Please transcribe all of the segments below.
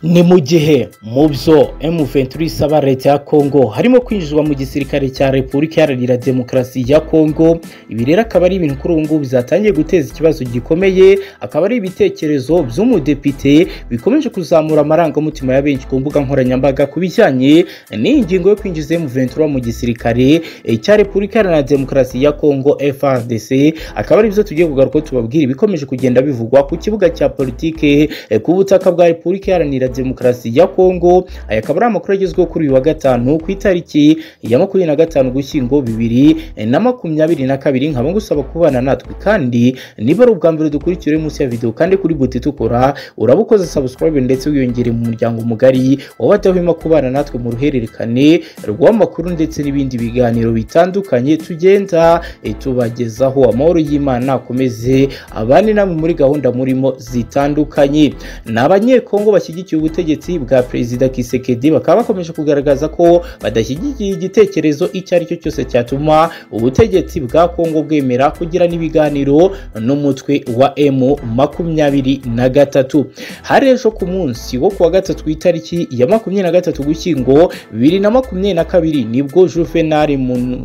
ni mu gihe mu byo M23 isaba leta ya Kongo harimo kwinjizwa mu gisirikare cya Repubulika Iharanira Demokarasi ya Kongo ibi rero akaba ari ibintu kuri ubu ngubu byatangiye guteza ikibazo gikomeye akaba ari ibitekerezo by'umudepite bikomeje kuzamura amarangamutima ya benshi ku mbuga nkoranyambaga ku bijyanye n'iyi ngingo yo kwinjiza M23 mu gisirikare cya Repubulika Iharanira Demokarasi ya Kongo FARDC akaba ari byo tugiye kugaruka tubabwira ibikomeje kugenda bivugwa ku kibuga cya politike ku butaka bwa Repubulika Iharanira demokarasi ya kongo aya akaba ari amakuru agezweho kuri uyu wa gatanu ku itariki ya makumyabiri na gatanu ugushyingo bibiri na makumyabiri na kabiri nkaba ngusaba kubana natwe kandi niba ari ubwa mbere dukurikira munsi ya videwo kandi kuri buti itukura urabukoze subscribe ndetse wiyongere mu muryango mugari w'abadahwema kubana natwe mu ruhererekane rw'amakuru ndetse n'ibindi biganiro bitandukanye tugenda tubagezaho amahoro y'imana akomeze abane namwe muri gahunda murimo zitandukanye ni abanyekongo bashyigikiye ubutegetsi bwa perezida Kisekedi bakaba bakomeje kugaragaza ko badashyigikiye igitekerezo icyo ari cyo cyose cyatuma ubutegetsi bwa Kongo bwemera kugirana ibiganiro n'umutwe wa M makumyabiri na gatatu hari ejo ku munsi wo kuwa gatatu itariki ya makumyabiri na gatatu Gushyingo bibiri na makumyabiri na kabiri nibwo Juvenal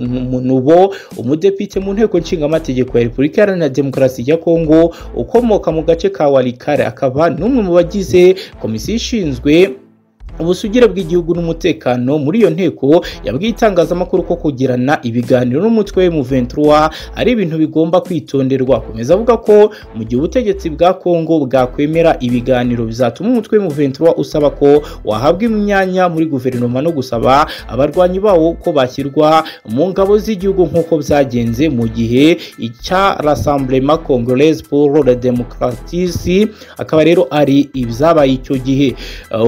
Munubo umudepite mu nteko nshingamategeko ya Repubulika Iharanira Demokarasi ya Kongo ukomoka mu gace ka Walikare akaba n'umwe mu bagize komisiyo ishinzwe ubusugire bw'igihugu n'umutekano muri iyo nteko yabwiye itangazamakuru ko kugirana ibiganiro n'umutwe wa M23 ari ibintu bigomba kwitonderwa akomeza avuga ko mu gihe ubutegetsi bwa Kongo bwakwemera ibiganiro bizatuma umutwe wa M23 usaba ko wahabwa imyanya muri guverinoma no gusaba abarwanyi bawo ko bashyirwa mu ngabo z'igihugu nk'uko byagenze mu gihe icya Rassemblement Congolaise pour le Démocratie akaba rero ari ibyabaye icyo gihe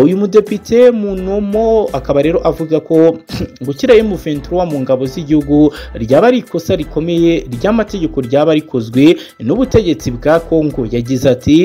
uyu mudepite munomo akaba rero avuga ko gushyira M23 mu ngabo z'igihugu ryaba ari ikosa rikomeye ry'amategeko ryaba rikozwe n'ubutegetsi bwa Kongo yagize ati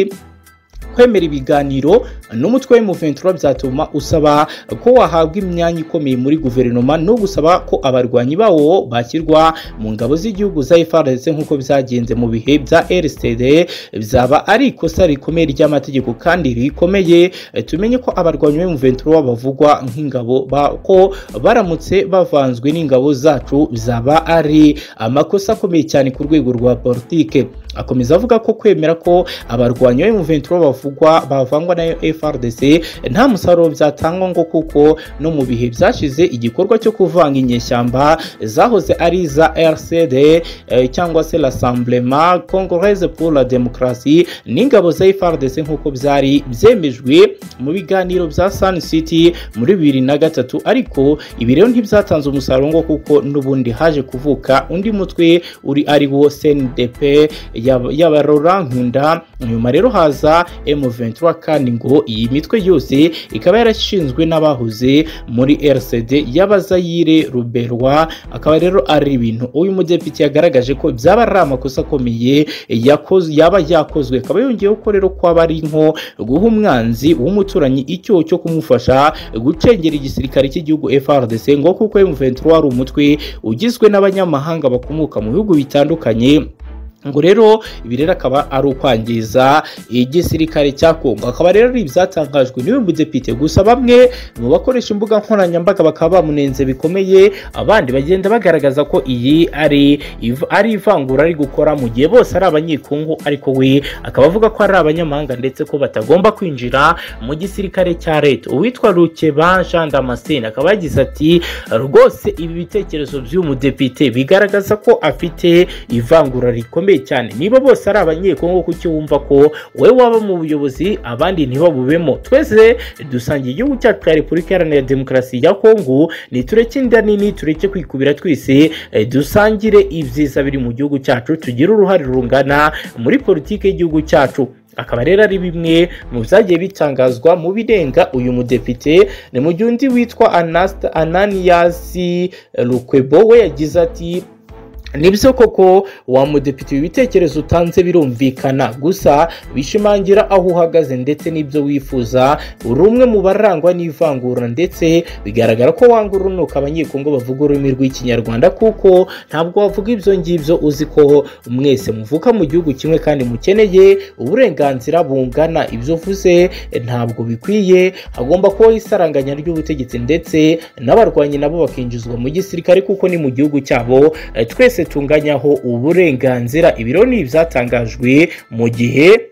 kwemera ibiganiro n'umutwe w'M23 byatuma usaba ko wahabwa imyanya ikomeye muri guverinoma no gusaba ko abarwanyi bawo bashyirwa mu ngabo z'igihugu za FARDC nk'uko byagenze mu bihe bya RCD byaba ari ikosa rikomeye ry'amategeko kandi rikomeye tumenye ko abarwanyi b'M23 bavugwa nk'ingabo ko baramutse bavanzwe n'ingabo zacu byaba ari amakosa akomeye cyane ku rwego rwa politike akomeza avuga ko kwemera ko abarwanyi b'M23 bavu bavugwa bavangwa na FRDC nta musaruro byatangwa ngo kuko no mu bihe byashize igikorwa cyo kuvanga inyeshyamba zahoze ari za RCD eh, cyangwa se l'Assemblement Congolaise pour la Démocratie n'ingabo za FRDC nk'uko byari byemejwe mu biganiro bya Sun City muri bibiri na gatatu ariko ibi rero ntibyatanze umusaruro ngo kuko n'ubundi haje kuvuka undi mutwe uri ari wo CNDP y'abarora nkunda nyuma rero haza M23 kandi ngo iyi mitwe yose ikaba yarashinzwe n'abahoze muri RCD y'abazayire ruberwa akaba rero ari ibintu uyu mudepite yagaragaje ko byaba ari amakosa akomeye yakoze yaba yakozwe akaba yongeyeho ko rero ko ari nko guha umwanzi w'umuturanyi icyo cyo kumufasha gucengera igisirikare cy'igihugu FRDC ngo kuko M23 ari umutwe ugizwe n'abanyamahanga bakomoka mu bihugu bitandukanye ngo rero ibi rero akaba ari ukwangiza igisirikare cya Kongo akaba rero ari ibyatangajwe n'uyu mudepite gusa bamwe mu bakoresha imbuga nkoranyambaga bakaba bamunenze bikomeye abandi bagenda bagaragaza ko iyi ari ari ivangura ari gukora mu gihe bose ari abanyekongo ariko we akaba avuga ko ari abanyamahanga ndetse ko batagomba kwinjira mu gisirikare cya leta uwitwa Rukeba Jean Damascene akaba yagize ati rwose ibi bitekerezo by'uyu mudepite bigaragaza ko afite ivangura rikomeye cyane niba bose ari abanyekongo kuki wumva ko wowe waba mu buyobozi abandi ntibabubemo twese dusangiye igihugu cyacu cya repubulika iharanira demokarasi ya kongo nitureke inda nini tureke kwikubira twese dusangire ibyiza biri mu gihugu cyacu tugire uruhare rungana muri politiki y'igihugu cyacu akaba rero ari bimwe mu byagiye bitangazwa mu birenga uyu mudepite ni mu gihe undi witwa ananiyasi rukwebo we yagize ati nibyo koko wa mudepite ibitekerezo utanze birumvikana gusa bishimangira aho uhagaze ndetse n'ibyo wifuza uri umwe mu barangwa n'ivangura ndetse bigaragara ko wanga urunuka abanyekongo bavuga ururimi rw'ikinyarwanda kuko ntabwo wavuga ibyo ngibyo uzi ko mwese muvuka mu gihugu kimwe kandi mukeneye uburenganzira bungana ibyo uvuze ntabwo bikwiye hagomba kubaho isaranganya ry'ubutegetsi ndetse n'abarwanyi nabo bakinjizwa mu gisirikare kuko ni mu gihugu cyabo eh, twese tunganyaho uburenganzira ibiro ni ibyatangajwe mu gihe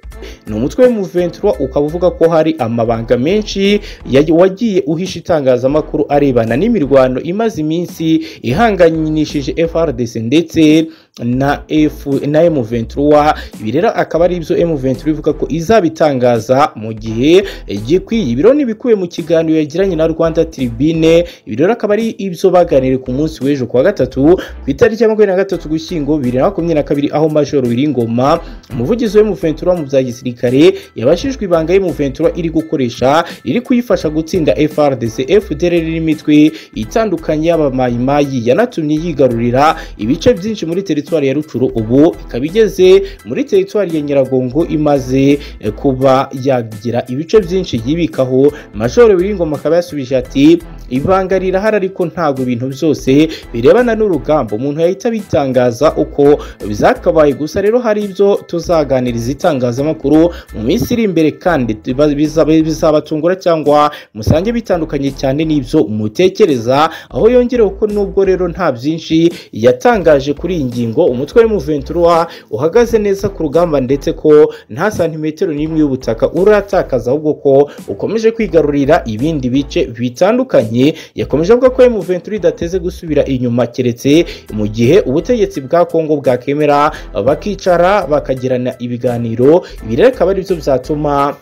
ni umutwe w'umuventura ukaba uvuga ko hari amabanga menshi ya- wagiye uhisha itangazamakuru arebana n'imirwano imaze iminsi ihanganyishije FRDC ndetse na F na M23 ibi rero akaba ari ibyo M23 ivuga ko izabitangaza mu gihe gikwiye ibiro ni ibikubiye mu kiganiro yagiranye na Rwanda Tribune ibi rero akaba ari ibyo baganiriye ku munsi w'ejo ku wa gatatu ku itariki ya makumyabiri na gatatu gushyingo bibiri na makumyabiri na kabiri aho Major Biringoma umuvugizi wa M23 mu bya gisirikare yabashijwe ibanga y'M23 iri gukoresha iri kuyifasha gutsinda FRDC FDLR n'imitwe itandukanye y'abamayimayi yanatumye yigarurira ibice byinshi muri teritwari ya Rucuru ubu ikaba igeze muri teritwari ya Nyiragongo imaze eh, kuba yagira ibice byinshi yibikaho Major Biringoma akaba yasubije ati ibanga rirahari ariko ntabwo ibintu byose birebana n'urugamba umuntu yahita bitangaza uko byakabaye gusa rero hari ibyo tuzaganiriza itangazamakuru mu minsi iri imbere kandi tuba- bizaba- bizabatungura cyangwa musange bitandukanye cyane n'ibyo mutekereza aho yongerewe ko nubwo rero nta byinshi yatangaje kuri iyi ngingo umutwe w'umuventura uhagaze neza ku rugamba ndetse ko nta santimetero n'imwe y'ubutaka uratakaza ahubwo ko ukomeje kwigarurira ibindi bice bitandukanye yakomeje avuga ko M23 idateze gusubira inyuma keretse mu gihe ubutegetsi bwa Kongo bwakemera bakicara bakagirana ibiganiro ibi rero akaba ari byo byatuma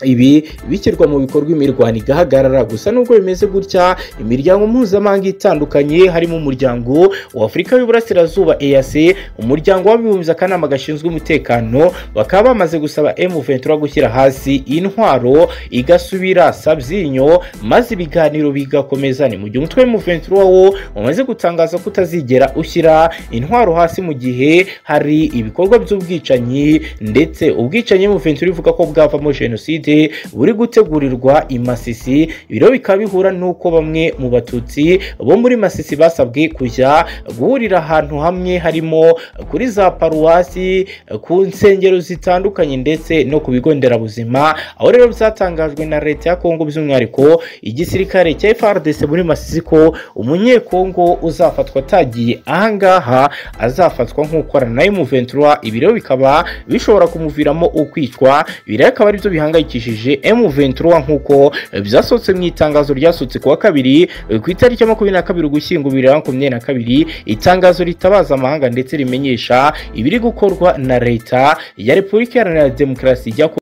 ibi bishyirwa mu bikorwa imirwano igahagarara gusa nubwo bimeze gutya imiryango mpuzamahanga itandukanye harimo umuryango wa afurika y'uburasirazuba EAC umuryango w'abibumbye akanama gashinzwe umutekano bakaba bamaze gusaba M23 gushyira hasi intwaro igasubira sabyinyo maze ibiganiro bigakomeza ni mu gihe umutwe M23 wo umaze gutangaza ko utazigera ushyira intwaro hasi mu gihe hari ibikorwa by'ubwicanyi ndetse ubwicanyi M23 ivuga ko bwavamo jenoside jenoside buri gutegurirwa i Masisi ibiro bikaba bihura n'uko bamwe mu batutsi bo muri Masisi basabwe kujya guhurira ahantu hamwe harimo kuri za paruwasi ku nsengero zitandukanye ndetse no ku bigo nderabuzima aho rero byatangajwe na leta ya Kongo by'umwihariko igisirikare cya FARDC muri Masisi ko umunyekongo uzafatwa atagiye ahangaha azafatwa nk'ukorana na M23 ibi rero bikaba bishobora kumuviramo ukwicwa ibi rero akaba aribyo bihangayikishije bihangayikishije M23 nk'uko byasohotse mu itangazo ryasohotse kuwa kabiri ku itariki ya makumyabiri na kabiri ugushyingo bibiri na makumyabiri na kabiri itangazo ritabaza amahanga ndetse rimenyesha ibiri gukorwa na leta ya repubulika iharanira demokarasi ya Kongo